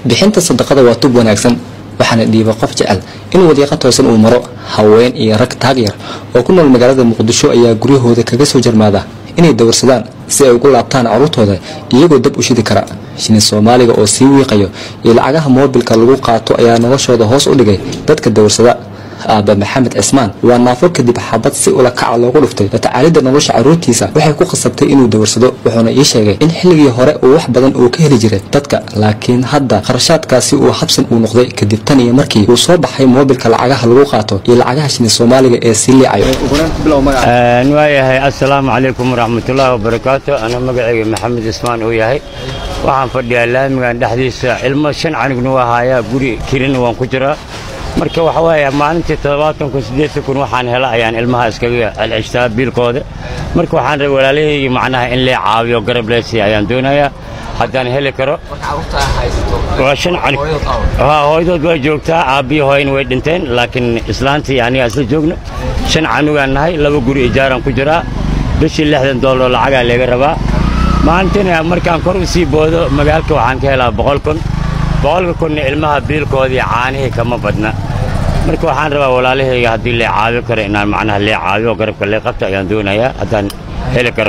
bixinta sadaqada waa tub wanaagsan waxaana dhiiba qof jecel in wadiiqa toosan uu maro haween iyo rag taag yar oo ku nool magaalada muqdisho ayaa guryahooda kaga soo jarmaada inay dawarsadaan si ay ugu laabtaan carruurtooda iyagoo dab u shidi kara shilin soomaaliga oo sii wiiqayo iyo lacagaha moobilka lagu qaato ayaa noloshooda hoos u dhigay dadka dawarsada aaba maxamed cismaan waa naafo kadib xabad si ula kaca loogu dhuftay latacaalidda nolosha carruurtiisa waxay ku khasabtay inuu dawarsado wuxuuna ii sheegay in xilligii hore uu wax badan uu ka heli jiray dadka laakiin hadda kharashaadkaasi uu habsan uu noqday kadib tan iyo markii uu soo baxay moobilka lacagaha lagu qaato iyo lacagaha shilin soomaaliga ee sii liicayo waayahay assalaamu calaykum waraxmatullaahi wabarakaatu ana magacayga maxamed ismaan uu yahay waxaan fadhiyaa laamigan dhexdiisa ilmo shan canignu waa haayaa guri kirina waan ku jiraa marka waxa weeye maalintii toddobaatan kun siddeetan kun waxaan hela ayaan ilmaha iskaga celceshtaa biilkooda marka waxaan rabay walaalahaygi macnaha in lee caawiyo garab leesiya ayaan doonayaa haddaan heli karo waa shan canig haa hooyadood way joogtaa aabbiyi hooyana way dhinteen laakiin islaantii anigaa isla joogno shan canugaan nahay laba guri ijaaraan ku jiraa bishii lixdan doolar lacagaa leega rabaa maalintiina markaan kor u sii boodo magaalka waxaan ka helaa boqol kun boqolka kunna ilmaha biilkoodii caanihii kama badna marka waxaan rabaa walaalahayga haddii lee caawi karo inaan macnaha lee caawiyo garabka lee qabto ayaan doonayaa haddaan heli karo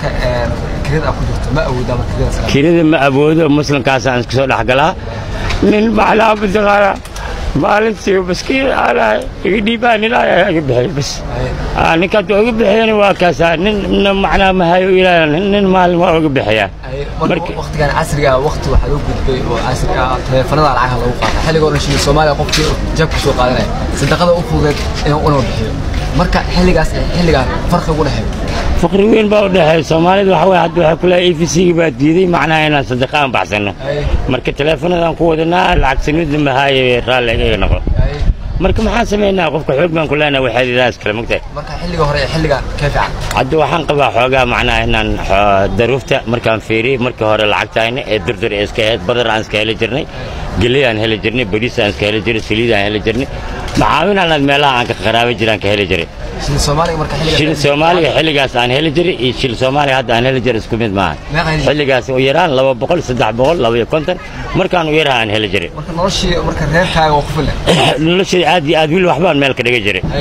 kirida ma awoodo muslimkaasaan iska soo dhex galaa nin macnaha mataqaana maalintii maskiin aanaa iga dhiibaan ilaahay iga bixiy bas ninkaad waa iga bixiyana waa kaasaa nin macnaha mahayo ilaahay nin maalin waa iga bixiyaa waqtigan casriga waqti waxaa loo gudbay oo casriga ah taleefanada lacagaha lagu qaata xilligoo dhan shilin soomaaliya qofkii jabka soo qaadanaya sadaqada u fududeed inuu una bixiyo marka xilligaas xilligaa farqi ugu dhexeeyo faqri weyn baa u dhexeeya soomaalida waxa weye hadda waxay ku leeyahay e v c-ga baa diiday macnaha inaan sadaqa aan baxsanno marka taleefanadaan ku wadanaa lacag sanidna mahaaye raalli iga noqo marka maxaan samaynaa qofka xoog baan ku leenahay waxaadidaas kale mogtahay marka xilliga hore ee xilliga kee fiican hadda waxaan qabaa xoogaa macnaha inaan daruufta markaan fiiriyey markii hore lacagtayna ee durdur ee iska ahayd badar aan iska heli jirnay geley aan heli jirnay bariis aan iska heli jiray saliid aan heli jirnay macaawin anaad meelaha aan ka qaraaban jiraan ka heli jiray shilin soomaaliga marka xilliga shilin soomaaliga xilligaas aan heli jiray iyo shilin soomaaliga hadda aan heli jiray isku mid maaha xilligaas u yaraan laba boqol saddex boqol laba iyo konton markaan u yaraha aan heli jiray marka noloshii marka reerkaaga waa ku filan noloshii aad iyo aad wiil waxbaan meel ka dhiga jiray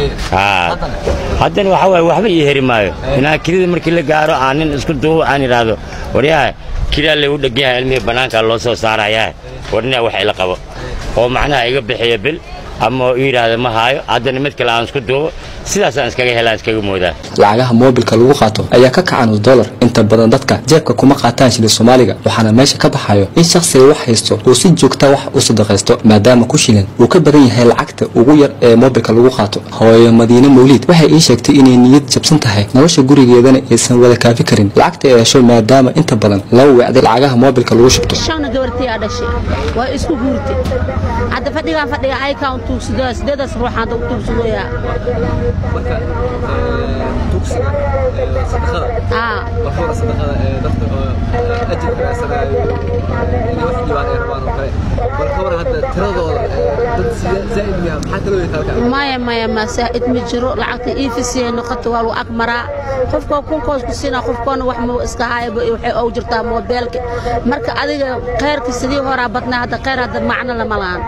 haddana waxa waaye waxba ii heri maayo inaa kirida markii la gaaro aan nin isku duubo aan idhaahdo waryaha kiraa lagu dhegan yahay ilmihii bannaanka loo soo saarayaa warnaa wax ila qabo oo macnaha iga bixiya bil ama uu yidhaahda ma haayo haddana mid kale aan isku duubo sidaasaan iskaga helaan iskaga moodaa lacagaha moobilka lagu qaato ayaa ka kacan nus dollar inta badan dadka jeebka kuma qaataan shilin soomaaliga waxaana meesha ka baxayo in shakhsiga wax haysto uu si joogta wax u sadaqaysto maadaama ku shilin uu ka badan yahay lacagta ugu yar ee moobilka lagu qaato hooyo madiine mawliid waxay ii sheegtay inay niyad jabsan tahay nolosha gurigeedana aysan wada kaafi karin lacagta ay hesho maadaama inta badan loo weecday lacagaha moobilka lagu shubto shana gabartii aa dhashay waa isku guurtay hadda fadhigaan fadhiga aykaan tuugsido sideedaas ruux hadda u tuugsadooyaa marka tuugsiga sadaqada waxuuna sadaqada dadka ajirka raasanayo inay wax dhibaan ay rabaan oo kale bal ka waran hadda tiradooda dad zaa'id miya maxaa kala weyn halkaa maya maya ma saa'id ma jiro lacagta iifisiya noqota waa lagu ag maraa qofkoo kunkoos ku siinaa qofkoona wax ma iska haayaba waxay og jirtaa moobeelka marka adiga khayrka sidii horaa badnaa hadda khayr hadda macno lama lahan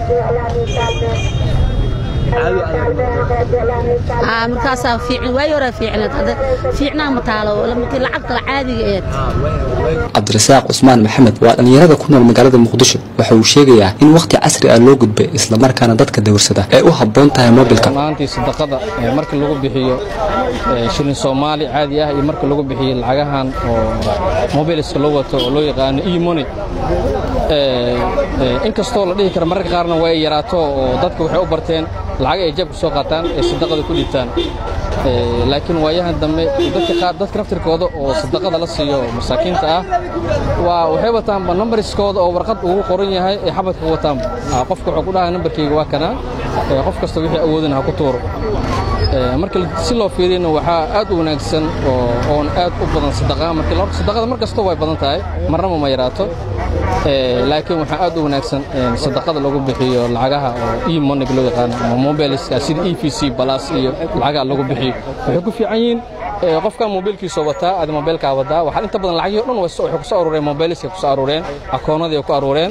markaasaa fiicin waay horaa fiicneed hadda fiicnaa ma taalo markii lacagta caadiga eed cabdirasaaq cusmaan maxamed waa dhallinyarada ku nool magaalada muqdisho waxa uu sheegayaa in wakhti casri ah loo gudbay islamarkaana dadka dawarsada ay u habboon tahay moobilka maantii sadaqada marka lagu bixiyo shilin soomaali caadi ah iyo marka lagu bixiyo lacagahan oo mobiliska loo wato oo loo yaqaano e money inkastoo la dhihi kara mararka qaarna waa ay yaraato oo dadka waxay u barteen lacag ay jabka soo qaataan ee sadaqada ku dhiibtaan laakiin waayahan dambe dadka qaar dadka naftirkooda oo sadaqada la siiyo masaakiinta ah waa waxay wataanba numbariskooda oo warqad ugu qoran yahay ee xabadka u wataanba qofka wuxuu ku dhahaa nambarkayga waa kana qof kasta wixii awoodina ha ku tuuro marka si loo fiiriyana waxaa aad u wanaagsan oon aad u badan sadaqa markii sadaqada mar kastoo way badan tahay marnaba ma yaraato laakiin waxaa aad u wanaagsan sadaqada lagu bixiyo lacagaha oo e money loo yaqaano ama mobiliska sida e v c balas iyo lacagaha lagu bixiyo waxay ku fiican yihiin qofkan mobilkiisa wataa aad mobilkaa wadaa waxaa inta badan lacagyo dhan waxay ku soo aruureen mobiliska ku soo aruureen akoonadii ku aruureen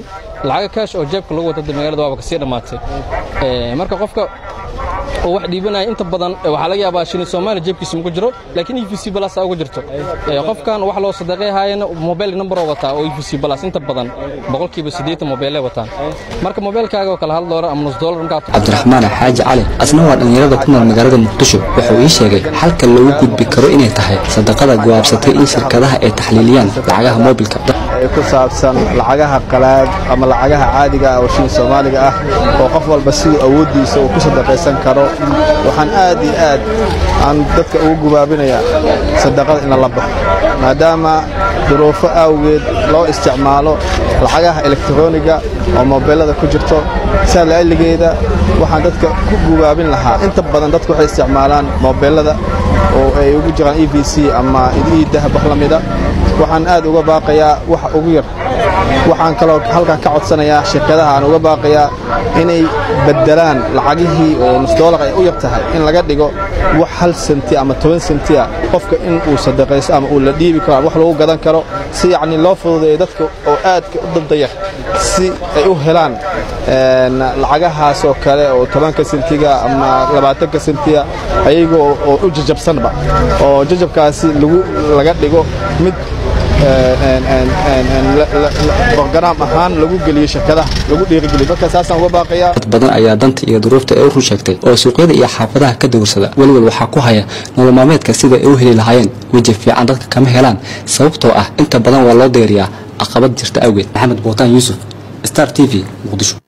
lacaga kaash oo jeebka lagu wata magaalada waaba kasii dhammaatay marka qofka oo wax dhiibanaya inta badan waxaa laga yaabaa shilin soomaali jeebkiisa maku jiro laakiin e v c balas ugu jirto qofkan wax loo sadaqay haayana mobile number oo wataa oo e v c balas inta badan boqolkiiba siddeetan mobeelay wataan marka mobeelkaaga oo kale hal doolar ama nus doolar markaa cabdiraxmaan xaaji cali asna waa dhallinyarada ku nool magaalada muqdisho wuxuu ii sheegay xalka loogu gudbi karo inay tahay sadaqada go'aabsatay in shirkadaha ay taxliiliyaan lacagaha moobilka ku saabsan lacagaha qalaad ama lacagaha caadiga ah oo shilin soomaaliga ah oo qof walba siduu awooddiisa uu ku sadaqaysan karo waxaan aad iyo aad aan dadka ugu gubaabinayaa sadaqada in lala baxo maadaama duruufo awgeed loo isticmaalo lacagaha elektroniga oo mobeelada ku jirto saa la'alligeeda waxaan dadka ku gubaabin lahaa inta badan dadku waxay isticmaalaan mobeelada oo ay ugu jiraan e v c ama ii dahab wax la mida waxaan aad uga baaqayaa waxa ugu yar waxaan kaloo halkan ka codsanayaa shirkadaha aan uga baaqayaa inay beddelaan lacagihii oo nus doolar ay u yar tahay in laga dhigo wax hal senti ama toban senti ah qofka in uu sadaqayso ama uu la dhiibi karo ama wax lagu gadan karo si yacni loo fududeeyo dadka oo aadka u dandayar si ay u helaan lacagahaas oo kale oo tobanka sentiga ama labaatanka sentiga ayaga oo u jajabsanba oo jajabkaasi laga dhigo mid borgaraam ahaan lagu geliyo shirkadaha lagu dhiirigeliyo marka saasaan uga baaqayaa dad badan ayaa danta iyo duruufta ee u run sheegtay oo suuqyada iyo xaafadaha ka dowrsada welwel waxaa ku haya nolol maalmeedka sida ay u heli lahaayeen weji fiican dadka kama helaan sababtoo ah inta badan waa loo deeriyaa caqabad jirta awgeed maxamed buutaan yuusuf star t v muqdisho